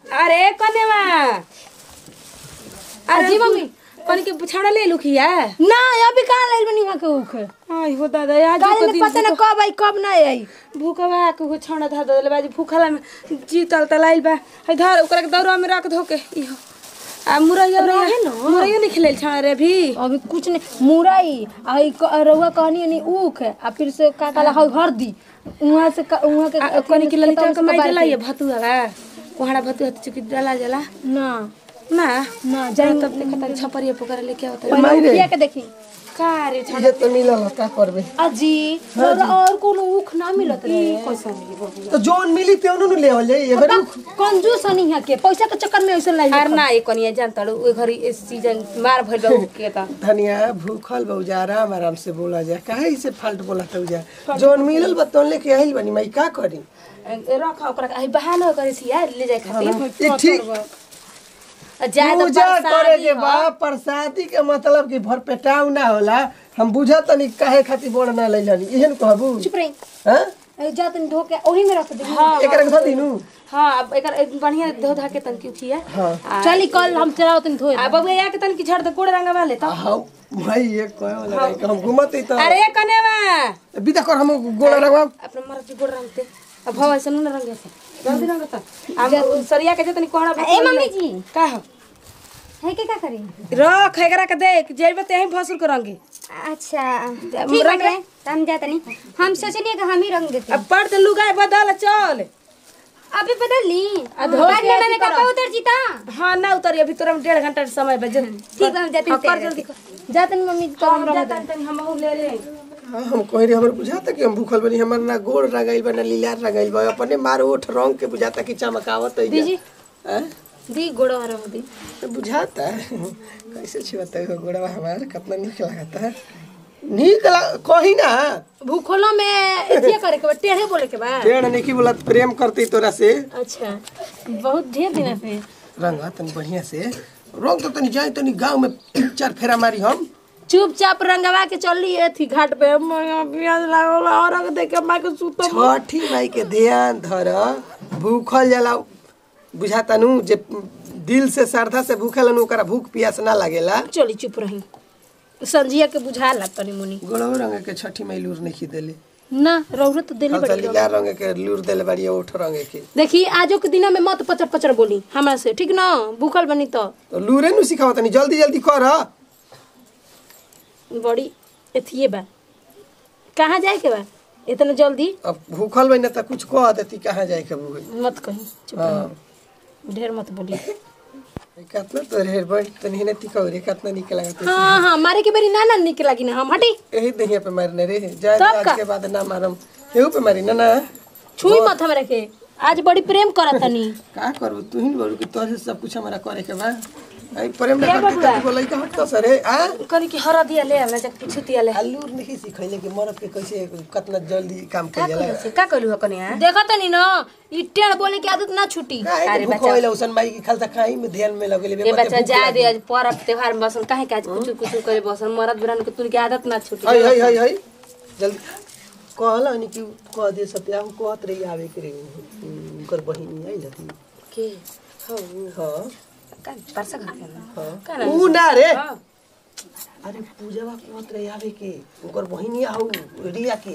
अरे कनेवा अरे जी मम्मी। कनी के छाड़ा ले लुखिया ना अभी कहाँ लाइल बनी वहाँ के उख आई हो दादा आज काल के में दिन पता ना कब आई कब ना आई भूखवा के को छाड़ा धा दले बाजी भूखला में जी तल तलाइल बा है धर ओकरा के दौरा में रख धो के इहो आ मुरैया रहे न मुरैया नहीं खिलेल छाड़ा रे भी अभी कुछ नहीं मुरई आ ई क- रउआ कहनी नहीं ऊख आ फिर से का काला हौ हरदी वहाँ से क- वहाँ के आ, कनी के ललिता खेतवा के से माई बारी देला के- ये भतुआ कोहड़ा भतुआ तो चुकी डाला जाला ना ना ना जाई जाई तब देखा तारी छपरिया पोकर लेके आवता पहले उखिया के देखी का रे छाड़ा ये तो मिलल है, का करबे अजी रउआ और कोनो ऊख ना मिलत रहे कैसा मिली बबुआ तो जोन मिली ते उनु ले आवल जाई एबर कंजूस हनी है के पैसा के चक्कर में ऐसे लाई अरे ना ये कनिया जानता ओ घरी इस सीजन मार भइल बा के त धनिया भूखल बउजा आराम आराम से बोला जा काहे से फाल्ट बोला जा जोन मिलल बा तोन लेके आइल बनी मई का करी रख ओकरा आई बहाना करे छी यार ले जाए खातिर ये ठीक जाए तो पूजा करे प्रसादी के ह। बा प्रसादी के मतलब कि भर पेटाव ना होला हम बुझा तनी काहे खातिर बोल ना लइलनी इहन कहबू चुप रही हां ए, जा तनी धो के ओही में रख दे हाँ एकरा के धदी नु हाँ अब एकर एक बढ़िया धो धा के तन की उठिया हां चली कल हम चलाओ तनी धोए आ बबुआ या के तन की झड़ दे कोड़ रंगा वाले तो हां भाई ये कहे वाला है कि हम घुमत ही तो अरे कनेवा बिदा कर हम गोला रगवा अपने मरद की गोड़ रंगते अब भवा से न रंगे से जल्दी रंग त हम सरिया के जतनी कोहड़ा ए मम्मी जी का हो है के का करी रख एकरा के देख जेबे ते ही भसुर के रंगे अच्छा ठीक बाटे त हम जाता नहीं हम सोचनी कि हम ही रंग देते अब पड़ दे लुगाई बदल चल अभी बदल ली आ धो बाद के में अथी मैंने करो। कपड़ा उतर जीता हाँ ना उतरिए अभी तोरा में डेढ़ घंटा के समय बजे ठीक बा हम जाते हाँ, हैं कर जल्दी कर जा तनी मम्मी तो हम जाता तनी हम ले ले हाँ, हम कह रहे हमर बुझाता कि हम भूखल बनी हमर ना गोड़ रगाइल बा ना लीलार रगाइल बा अपने मार ओठ रंग के बुझाता कि चमकावत है दीजी। हैं दी गोड़ो हरा दी तो बुझाता है कैसे छिवता है गोड़वा हमार कितना निक लगता है निक लग कही ना भूखलो में एथिया करे के बा टेढ़े बोले के बा पेड़ नहीं की बोला प्रेम करती तोरा से अच्छा बहुत ढेर दिन से रंगा तनी बढ़िया से रंग तो तनी जाए तनी गांव में तीन चार फेरा मारी हम चुपचाप रंगवा के चली एथी घाट पे मैं प्याज लागल और रंग दे के मां के सुतो छठी माई के ध्यान धर भूखल जाला बुझाता नु जे दिल से श्रद्धा से भूखेला नु ओकरा भूख प्यास ना लागेला चली चुप रही संजिया के बुझा ला तनी मुनी गोड़ो रंग के छठी माई लूर नहीं देले ना रौरत तो देली बड़ी खाली लाल रंग के लूर देले बाड़ी ओठ रंग के देखी आजो के दिना में मत पचर पचर बोली हमरा से ठीक ना भूखल बनी तो तो लूरे नु सिखाव तनी जल्दी जल्दी कर बड़ी एथिए बा कहाँ जाए के बा इतना जल्दी अब भूखल बनी त कुछ कह देती कहाँ जाए के बुझ मत कही चुप हाँ रही ढेर मत बोली कितना तो रे बड़ी तनी हेने तिका रे कितना निक लागत हाँ हाँ मारे के बेरी ना ना निक लागी ना हम हटी यही दहिया पे मारने रे जाए तब आज का? के बाद ना मारम केहू पे मारी ना ना छुई मत हमरा के आज बड़ी प्रेम करत तनी का करबू तू ही बोलू कि तोहरे से सब कुछ हमारा करे के बा आई प्रेम ना करती त बोलै का हट सर है आ कनी की हरा दिया ले हमरा जब कुछ दिया ले आलू नहीं सिखैले कि मरद के कैसे कितना जल्दी काम का कर जाला करू से का करू कनिया देखा तनी ना ई टेढ़ बोले की आदत ना छूटी काहे भूख होइला उसन माई की खालसा खाई में ध्यान में लगेले ये बच्चा जा दे आज पर्व त्योहार में बसन काहे काज कुछ कुछ करे बसन मरद बिरान के तुन के आदत ना छूटी हई हई हई हई जल्दी कहला नि कि कह दे सत्या हम कहत रही आवे के रे उनकर बहिनी आई लती के हो हां का परसा घर के ना हां का ना ऊ ना रे हाँ। अरे पूजावा कहत रही आवे के उनकर बहिनी आऊ रिया के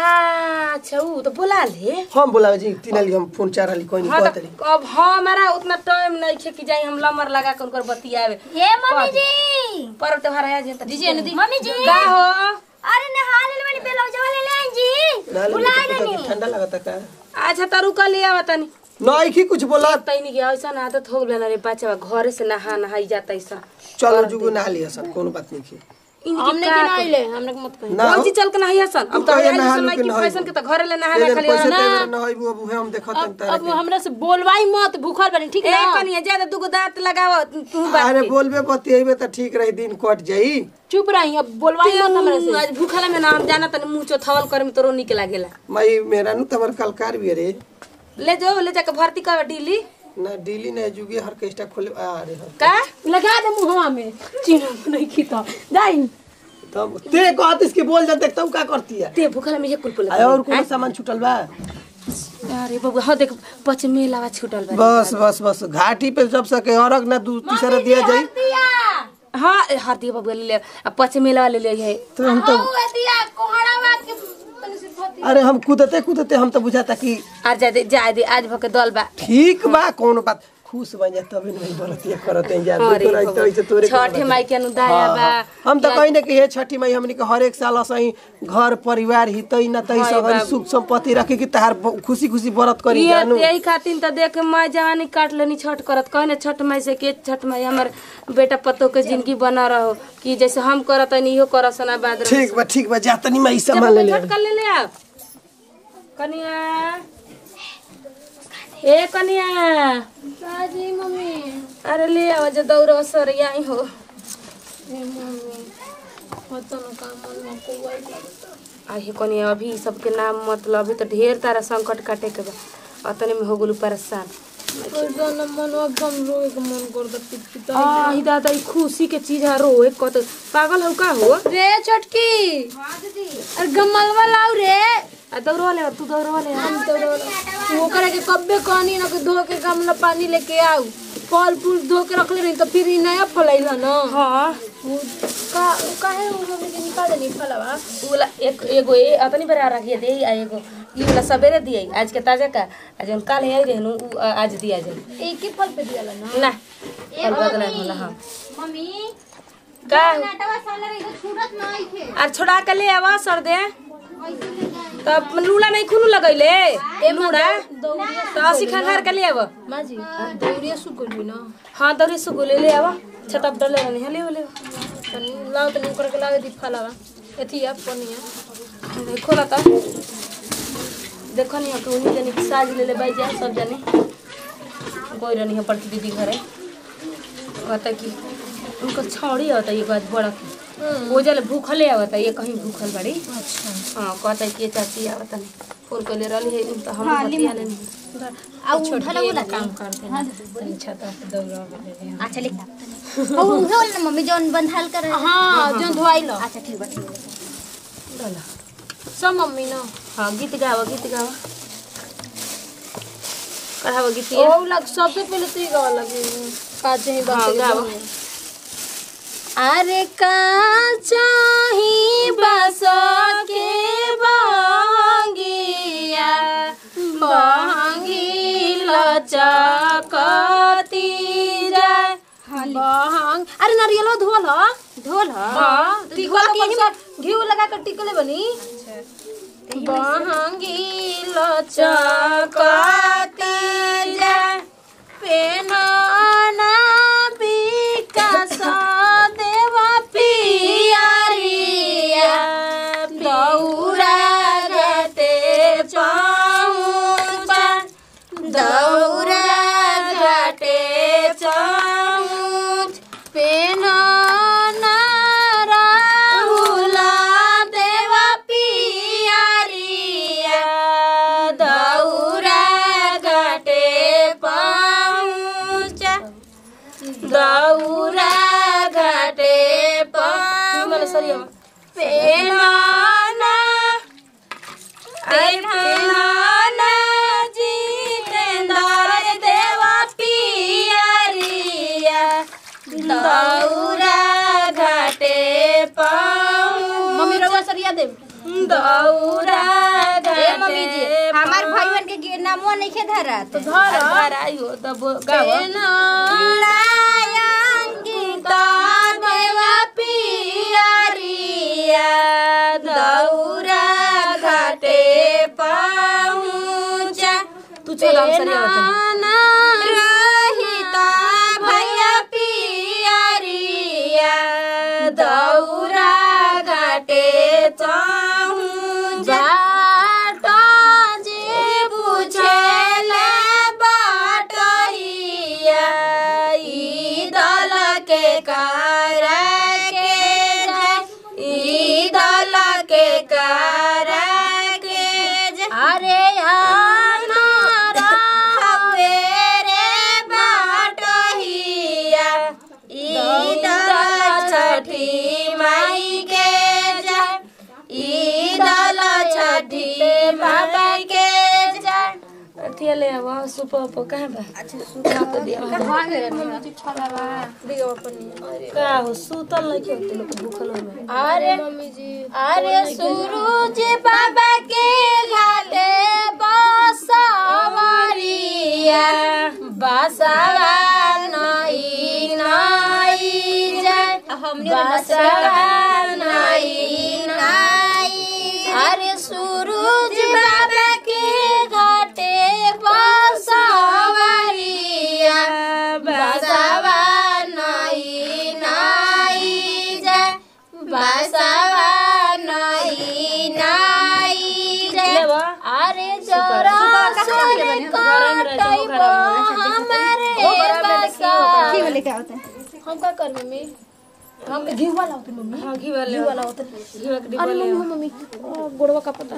अच्छा ऊ तो बुला ले हम बोलावे जी तीनाली हम फोन चार हाली कोई नहीं हाँ कहत तो रही अब हमारा उतना टाइम नहीं खे कि जाई हम लमर लगा कर उनकर बतियावे ये मम्मी जी पर्व त्योहार आया जे दीजिए ना दी मम्मी जी का हो अरे नहा ले वाली बेलौजा वाले ले आई जी नाली बुला में तो देनी ठंडा लगता का अच्छा तो रुका लिया बतानी नहीं की कुछ बोला तैनी के ऐसा आदत हो गया रे बच्चा घरे से नहा नहाई जाता ऐसा चलो जुगु ना लिया सब कोनो बात नहीं की हमने के ना आइले हमने के मत कही ना कौन चीज चल के नहाई हसन अब तो कहिया आइल नहा समय लू कि की नहाई फैशन के तो घरे ले नहा ये ना जन खाली पैसे ना तेरे न होई अब उहे हम देखत हन तारा अब हमरा से बोलवाई मत भूखल बनी ठीक ए ना कनिया ज्यादा दुगो दांत लगाव तू के। बात अरे बोलबे बतियेबे त ठीक रही दिन कट जाई चुप रही अब बोलवाई मत हमरा से आज भूखला में ना हम जाना तनी मुंह चोथावल करे में तोरो निक लागेला मई मेरा नु तमर कलकार भी रे ले जाओ ले जाके भर्ती कर डीली ना दिल्ली ना जुगे हर केस्टा खोले अरे हर का लगा दे मुहवा में चिन्ह नहीं खीता जाई तब ते कहत इसके बोल जा देखता का करती है ते भूखला में ये कुल पुल आय और कोनो सामान छूटल बा अरे बबुआ हाँ देख पचमे लावा छूटल बा बस बस बस घाटी पे जब सके अरग ना दू तीसरा दिया जाई हाँ हरदी बबुआ ले ले आ पचमे लावा ले ले है तो हम तो अरे हम कूदते कूदते हम तो बुझाता कि आज जा दे जा दे आज भके दल बा ठीक बा कौन बात खुश बन जा तभी नहीं बोलती करते हैं जा अरे दूसरा तो ऐसे तोरे छठे माई के अनुदाया हाँ, बा हाँ। हम तो कहीं ना कि हे छठी माई हमनी के हर एक साल असही घर परिवार हितई न तई सब हरी सुख संपत्ति रखे कि तार खुशी खुशी व्रत करी ये जानू यही खातिर तो देख के मैं जवानी काट लेनी छठ करत कहने छठ माई से के छठ माई हमर बेटा पतो के जिंदगी बना रहो कि जैसे हम करत हनी इहो करत सना बाद ठीक बा ठीक बा जा तनी माई सामान ले ले छठ कर ले ले आप कनिया ए कनिया जी मम्मी अरे ले आओ जो दौड़ो सर यही हो पता न का मन में कोई लगता आहे कनिया अभी सबके नाम मतलब अभी तो ढेर तारा संकट काटे के बा अतने में हो गेलू परेशान कोई न मन एकदम रोए के मन करता पिट पिट आ ई दादा ई खुशी के चीज है रोए कत पागल हो का हो रे छोटकी अरे गमलवा लाऊ रे आ दौड़वा ले तू दौड़वा ले हम तो वो करे के कब्बे कहनी ना कि धो के गमला पानी लेके आऊ फल फूल धो के रख ले नहीं तो फिर ई नया फलैल न हाँ वो का काहे वो मम्मी के निकाल देनी फलवा उ वाला एक एगो ए अतनी बेरा रखिए दे आ एगो ई वाला सवेरे दिए आज के ताजा का आज जौन काल है रहनु उ आ- आज दिया जाए एक ही फल पे दिया ना ना और बदला होला हां मम्मी का नाटवा साला रे छूटत नहीं थे आर छोड़ा के ले आवा सर दे तब लूला नहीं खुनु लगैले ए लूड़ा तो असी खंगार के ले आवा माँ जी दौड़िया सुकुल ना हाँ दौरी सुगु ले ले आवा छतप डले रहनी है ले ले तनी लाओ तनी करके लागे दी फलवा एथी अब पनिया देखो ना तब देखो नहीं कि उन्हीं जनी साज ले ले बाई जाए सब जनी कोई रहनी है पड़ती दीदी घरे कहता कि उनको छौड़ी होता ये बात बड़ा की वो जल भूखले आवता ये कहीं भूखल बड़ी अच्छा हाँ कहता कि ये चाची आवता नहीं फोन कर ले रही है तो हम बतिया लेनी आ उठल बोला काम करते हैं तनी छता पे दौड़ा ले ले अच्छा लिख ओ होल ना मम्मी जोन बंधाल कर हां जो धोई लो अच्छा ठीक बा ठीक बा डला सब मम्मी ना हाँ गीत गावा गीत गावा कढ़ावा गीतिया ओ लग सबसे पहले तो ही गावा लगे का चाही हाँ, बात गावा। अरे का चाही बस के बांगिया बांगी लचकती जाए बांग अरे नारियलो धोल ह ढोल ह हां टिकल के घी लगा कर टिकले बनी बांगी लचकती जाए पेनाना विकास देवा पियारिया दौरा गते पहुँचा दौरा घाटे चौच पेनाना राहुला देवा पियारिया दौरा घाटे पहुँचा दौरा घाटे मला सरिया पेनाना पेनाना जितेंद्र देवा पियरिया दौरा घाटे पाऊँ मम्मी रवा सरिया दे दौरा ए मम्मी जी हमार भाईवन के गे- नामो नहीं खे धरा तो धर घर आइयो तब गावा देवा पियरिया दौरा घाटे पहुँचा तू छोड़ा हम सरिया बता रहिता भैया पियरिया दौरा घाटे पहुँचा बाट जे बुझेले बाटहिया ई दल के कर के जाय ई दल के कर के जाय अरे हवे रे बाटहिया ई दल छठी माई के जाय ई दल छठी माई के जाय अथिया ले आवा सुप उप कहाँ बा अच्छा सुप तो दिया कहाँ गए मम्मी जी छोला बा दियो अपन का हो सुतल नहीं के होते लोग भूखल हो में अरे मम्मी जी अरे सूरज बाबा के घाटे बसवरिया बसवा नई नई जाय बसवा नई नई अरे सूरज बाबा के घाटे बसवरिया बसवा नई नई जाय बसवा नई नई जाय लेवा अरे जरा सुन काटैबो हमारे बसा ठीक लेके आओ हम का कर मम्मी हम घी वाला होते मम्मी हां घी वाले वाला होते घी वाला डिब्बा अरे ले मम्मी मम्मी गोड़वा का पता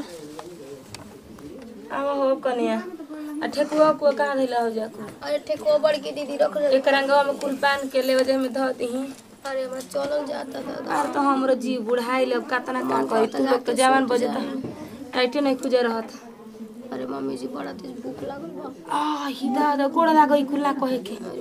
आवा हो कनिया आ ठेकुआ को कहाँ धइला हो जा अरे ठेको बड़की दीदी रख ले एक रंगवा में कुल पान के ले वजह में धो दही अरे मैं चलल जाता दादा यार तो हमरो जी बुढ़ाई ले कतना का करी तू लोग तो जवान बजता टाइटे नहीं खुजे रहत अरे मम्मी जी बड़ा तेज भूख लागल बा आ ही दादा गोड़ लागई खुला कहे के अरे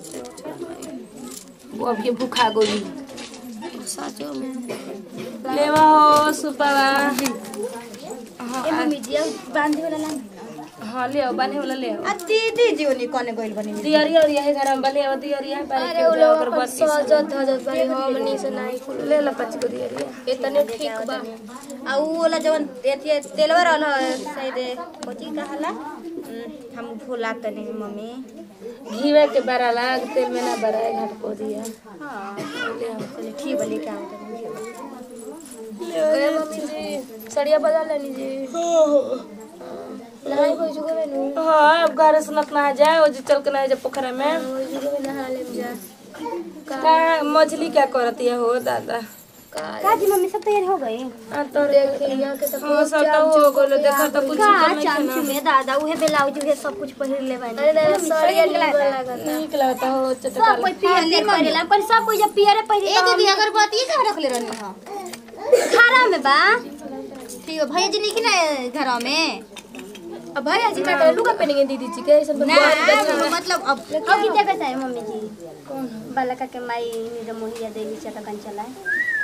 बाप वो अभी भूखा गोली साचो में लेवा हो सुपावा ए मम्मी जी अब बांधे वाला लान हाँ ले आओ बने वाला ले आओ आ दीदी जी ओनी कोने गइल बनी दियरिया और यही घर में बले आओ दियरिया बारी अरे के वो उधर लोग अगरबत्ती सजत धजत बारी हमनी से नहीं खुल ले ला पाँच को दियरिया इतने ठीक बा आ उ वाला जवन एथी तेलवा रहल ह, शायद कोची कहला हम्म, हम भुला तनी मम्मी घीवे के बड़ा लाग तेल में ना बड़ा घाट को दिया हां ले आओ चलिए ठीक बा लेके आओ तनी अरे मम्मी जी सड़िया बजा लेनी जी नहाई कोई जुगे में नु हाँ अब घर से नत ना जाए वो जो चल के ना जाए पोखरा में कोई जुगे में नहा ले जा का मछली क्या करती है हो दादा का का जी मम्मी सब तैयार हो गए आ तो देख यहाँ के सब हाँ सब तो हो गलो देखो तो कुछ का चिकन नहीं चांचू में दादा उहे ब्लाउज उहे सब कुछ पहिर ले बानी अरे दादा सड़िया निकल लागत नीक लगता हो सब चटका कोई पियर पहिरेला पर सब कोई जब पियर पहिरे ए दीदी अगरबत्ती कहाँ रख ले रहनी हां खारा में बा ठीक है भैया जी नहीं कि ना घर में अब भाई जी का लुगा पहनेंगे दीदी जी के ऐसा ना मतलब अब अब की जगह है मम्मी जी कौन बालका के माई निरमोहिया देवी चटकन चलाए